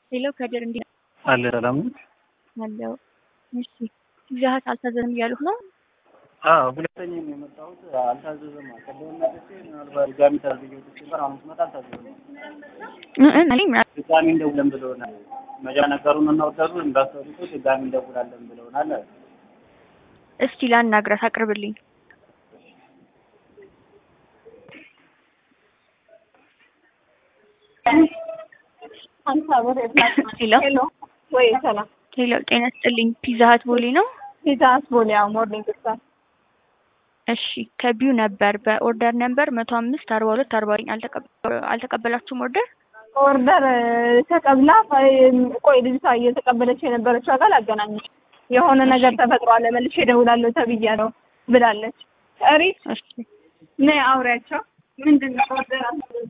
ሌላው ከድር እንዲ አለ ሰላም ነው። አለው። እሺ ይዛት አልታዘዝም እያሉህ ነው? አዎ ሁለተኛ ነው የመጣሁት። አልታዘዘም አቀደም መጥቼ ምናልባት ድጋሚ ታዝዤው ነበር። አሁን ስመጣ አልታዘዘም። አለኝ ድጋሚ እንደውለን ብለውናል። መጃ ነገሩን እናወደዱ እንዳሰሩት ድጋሚ እንደውላለን ብለውናል። እስኪ ላናግራት አቅርብልኝ። ሄሎ ሄሎ ወይ ሰላም ሄሎ፣ ጤና ስጥልኝ። ፒዛ ሀት ቦሌ ነው? ፒዛ አስቦል ያው ሞርኒንግ ስታር እሺ ከቢዩ ነበር በኦርደር ነበር መቶ አምስት አርባ ሁለት አርባ አልተቀበላችሁም ኦርደር? ኦርደር ተቀብላ ቆይ ልጅቷ እየተቀበለች የነበረችው አካል አገናኘች የሆነ ነገር ተፈጥሯል መልሼ እደውላለሁ ተብያለሁ ብላለች። ሪት እሺ ነይ አውሪያቸው ምንድን ነው ኦርደር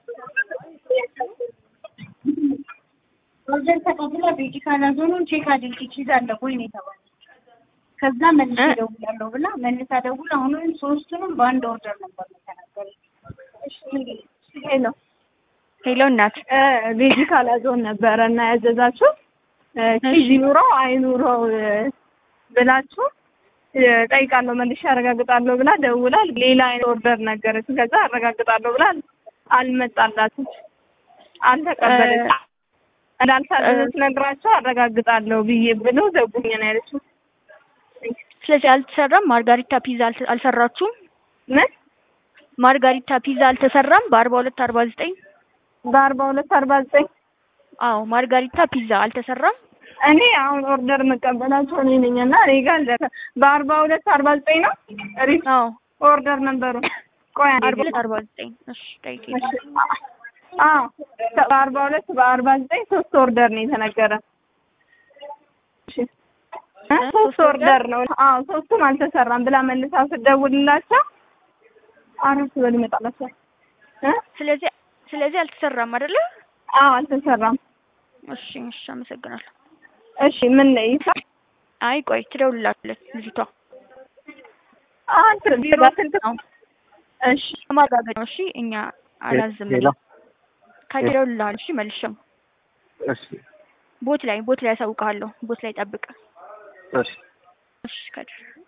ኦርደር ተቀብላ ቤቲ ካላዞኑን ቼክ አድርጊ ቺዝ አለ ወይ ነው የተባለው። ከዛ መልሼ እደውላለሁ ብላ መልሳ ደውላ አሁንም ሶስቱንም በአንድ ኦርደር ነበር የተናገረች። ሄሎ ሄሎ እናት ቤዚ ካላዞን ነበረ እና ያዘዛችሁ ቺዝ ይኑረው አይኑረው ብላችሁ ጠይቃለሁ መልሼ አረጋግጣለሁ ብላ ደውላ ሌላ አይነት ኦርደር ነገረች። ከዛ አረጋግጣለሁ ብላ አልመጣላትም፣ አልተቀበለች እንዳልታዘዘች ነግራቸው አረጋግጣለሁ ብዬ ብሎ ዘጉኝ ነው ያለችው። ስለዚህ አልተሰራም። ማርጋሪታ ፒዛ አልተ- አልሰራችሁም? ምን ማርጋሪታ ፒዛ አልተሰራም በአርባ ሁለት አርባ ዘጠኝ በአርባ ሁለት አርባ ዘጠኝ አዎ ማርጋሪታ ፒዛ አልተሰራም። እኔ አሁን ኦርደር የምቀበላቸው እኔ ነኝ እና እኔ ጋር አልደረሰ በአርባ ሁለት አርባ ዘጠኝ ነው ሪት አዎ ኦርደር ነበሩ። ቆይ አንዴ አርባ ሁለት አርባ ዘጠኝ እሺ ጠይቄ አዎ በአርባ ሁለት በአርባ ዘጠኝ ሶስት ኦርደር ነው የተነገረ። እሺ እ ሶስት ኦርደር ነው። አዎ ሶስቱም አልተሰራም ብላ መልሳ ስደውልላቸው አረፍ በል ይመጣላቸው እ ስለዚህ ስለዚህ አልተሰራም አይደለ? አዎ አልተሰራም። እሺ እሺ አመሰግናለሁ። እሺ ምን ነው ይሳ አይ ቆይ ትደውልላለች ልጅቷ አንተ ቢሮ ስልክ ነው እሺ ማጋገጥ ነው። እሺ እኛ አላዝም ሌላ ከደውልልሃል። እሺ መልሼም እሺ ቦት ላይ ቦት ላይ ያሳውቅሃለሁ። ቦት ላይ ጠብቅ። እሺ እሺ ከድር